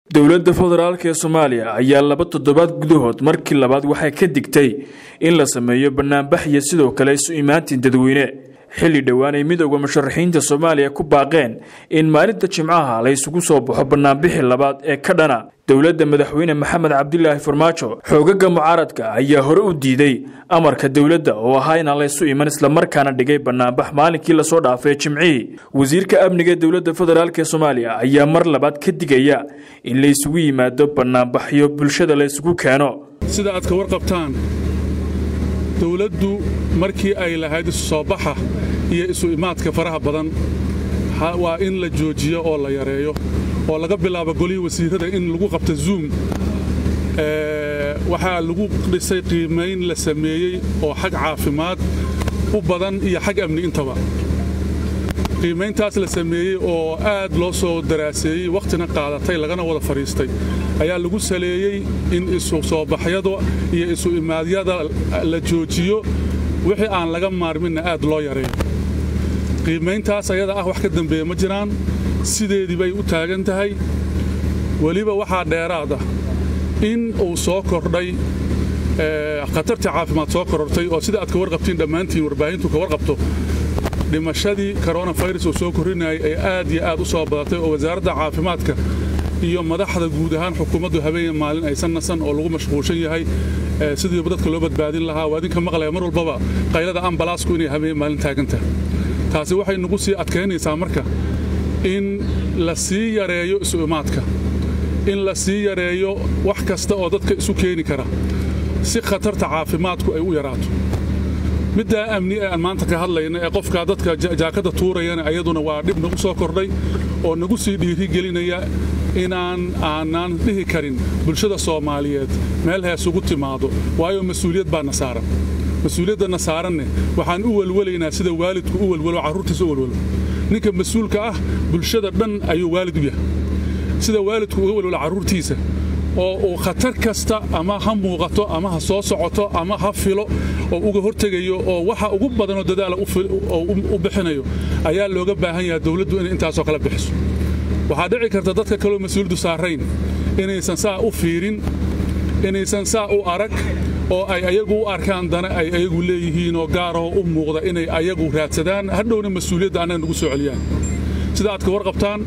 dowladda federaalk ee soomaaliya ayaa laba toddobaad gudahood markii labaad waxay ka digtay in la sameeyo banaanbax iyo sidoo kale isu imaatin dadweyne xilli dhowaan ay midooda musharaxiinta soomaaliya ku baaqeen in maalinta jimcaha la ysugu soo baxo banaanbixii labaad ee ka dhana dowladda madaxweyne maxamed cabdilaahi farmaajo xoogaga mucaaradka ayaa hore u diiday amarka dowladda oo ahaa inaan laysu iman islamarkaana dhigay banaanbax maalinkii lasoo dhaafay jimcihii wasiirka amniga dowladda federaalk ee soomaaliya ayaa mar labaad ka digaya in la ysugu yimaado banaanbaxyo bulshada la ysugu keeno sida aad ka warqabtaan dowladdu markii ay lahayd isu soo baxa iyo isu imaadka faraha badan waa in la joojiyo oo la yareeyo oo laga bilaabo golihii wasiirrada in lagu qabto zuum waxaa lagu dhisay qiimayn la sameeyey oo xag caafimaad u badan iyo xag amni intaba qiimayntaas la sameeyey oo aad loo soo daraaseeyey wakhtina qaadatay lagana wada fadhiistay ayaa lagu saleeyey in isu soo baxyada iyo isu imaadyada la joojiyo wixii aan laga maarminna aad loo yareeyo qiimayntaas ayada ah wax ka dambeeya ma jiraan sideedii bay u taagan tahay weliba waxaa dheeraad ah in uu soo kordhay khatartii caafimaad soo korortay oo sida aad ka warqabtiin dhammaantiin warbaahintu ka warqabto dhimashadii koronafirus uu soo korrinayay ay aad iyo aad u soo badatay oo wasaaradda caafimaadka iyo madaxda guud ahaan xukuumaddu habeen maalin aysan nasan oo lagu mashquulshan yahay sidiiba dadka loo badbaadin lahaa waa idinka maqlaya mar walbaba qaylada ambalaasku inay habeen maalin taagantahay taasi waxay nagu sii adkaynaysaa marka in la sii yareeyo isu imaadka in la sii yareeyo wax kasta oo dadka isu keeni kara si khatarta caafimaadku ay u yaraato middaa amni ee aan maanta ka hadlayna ee qofkaa dadka jaakadda tuurayana ayaduna waa dhib nagu soo kordhay oo nagu sii dhiirigelinaya inaan aanaan dhihi karin bulshada soomaaliyeed meel heesugu timaado waayo mas-uuliyad baa na saaran mas-uuliyaddanna saaranne waxaan u welwelaynaa sida waalidku u welwelo carruurtiisa u welwelo ninka mas-uulka ah bulshada dhan ayuu waalid u yahay sida waalidku uga welwelo carruurtiisa oo uu khatar kasta ama ha muuqato ama ha soo socoto ama ha filo oo uga hortegayo oo waxa ugu badanoo dadaala u bixinayo ayaa looga baahan yahay dowladdu inay intaasoo kale bixiso waxaa dhici karta dadka kaloo mas-uuliyaddu saarayn inaysan saa u fiirin inaysan saa u arag oo ay ayagu u arkaan dana ay ayagu leeyihiin oo gaarahoo u muuqda inay ayagu raadsadaan hadhowna mas-uuliyadda annaga nagu soo celiyaan sida aad ka warqabtaan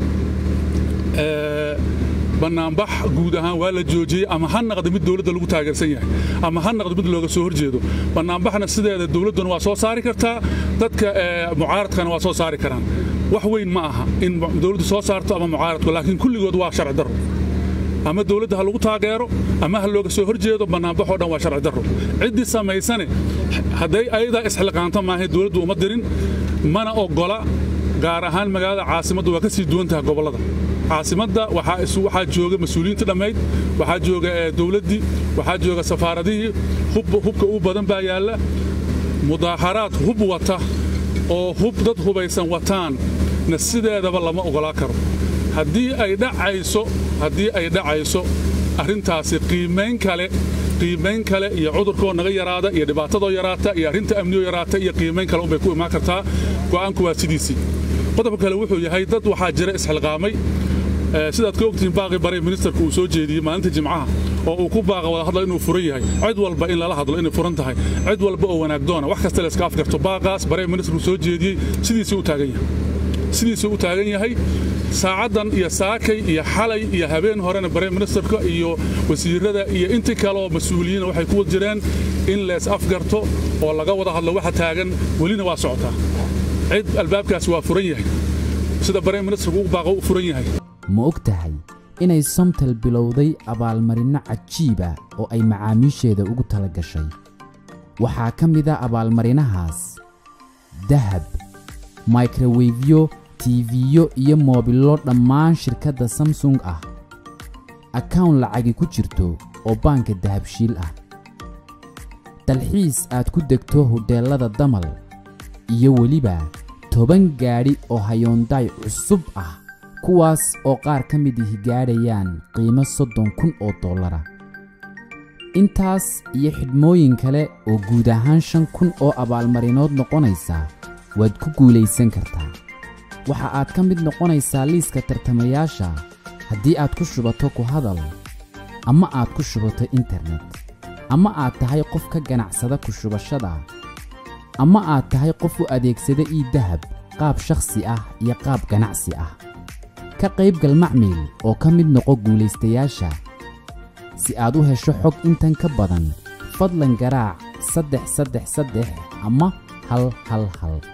bannaanbax guud ahaan waa la joojiyey ama ha naqda mid dowladda lagu taageersan yahay ama ha naqda mid looga soo horjeedo bannaanbaxna sideeda dowladduna waa soo saari kartaa dadka mucaaradkana waa soo saari karaan wax weyn ma aha in dowladdu soo saarto ama mucaaradku laakiin kulligood waa sharci darro ama dowladda ha lagu taageero ama ha looga soo horjeedo bannaanbaxoo dhan waa sharci darro ciddii samaysane hadday ayadaa isxilqaanto maahay dowladdu uma dirin mana oggola gaar ahaan magaalada caasimaddu waa ka sii duwan tahay gobollada caasimadda waxaa jooga mas-uuliyiinta dhammayd waxaa jooga dowladdii waxaa jooga safaaradihii hubka u badan baa yaalla mudaaharaad hub wata oo hub dad hubaysan wataan na sideedaba lama oggolaa karo haddii ay dhacayso haddii ay dhacayso arrintaasi qiimayn kale qiimayn kale iyo cudurkoo naga yaraada iyo dhibaatadoo yaraata iyo arrinta amniyoo yaraata iyo qiimayn kale unbay ku imaan kartaa go'aanku waa sidiisii qodobka kale wuxuu yahay dad waxaa jira isxilqaamay sidaad ka ogtihiin baaqii bare ministerku uu soo jeediyey maalinta jimcaha oo uu ku baaqa wada hadla inuu furan yahay cid walba in lala hadlo inay furan tahay cid walba oo wanaagdoona wax kasta layska afgarto baaqaas bare ministerku soo jeediyey sidiisii u taagan yahay sidiisuu u taagan yahay saacaddan iyo saakay iyo xalay iyo habeen horena bare ministerka iyo wasiirada iyo intii kaleoo mas-uuliyiina waxay ku wad jireen in lees afgarto oo laga wada hadlo waxa taagan welina waa socotaa cid albaabkaasi waa furan yahay sida bare ministerku u baaqo u furan yahay ma og tahay inay somtal bilowday abaalmarinno cajiiba oo ay macaamiisheeda ugu tala gashay waxaa ka mid a abaalmarinahaas dahab microwefyo tiifiyo iyo moobillo dhammaan shirkadda samsung ah akawn lacagi ku jirto oo baanka dahabshiil ah dalxiis aad ku degto hodheellada damal iyo weliba toban gaadhi oo hayoondaay cusub ah kuwaas oo qaar ka mid ihi gaadhayaan qiimo soddon kun oo dollara intaas iyo xidhmooyin kale oo guud ahaan shan kun oo abaalmarinood noqonaysa waad ku guulaysan kartaa waxa aad ka mid noqonaysaa liiska tartamayaasha haddii aad ku shubato ku hadal ama aad ku shubato internet ama aad tahay qof ka ganacsada ku shubashada ama aad tahay qof u adeegsada ii dahab qaab shakhsi ah iyo qaab ganacsi ah ka qaybgal macmiil oo ka mid noqo guulaystayaasha si aad u hesho xog intan ka badan fadlan garaac saddex saddex saddex ama hal hal hal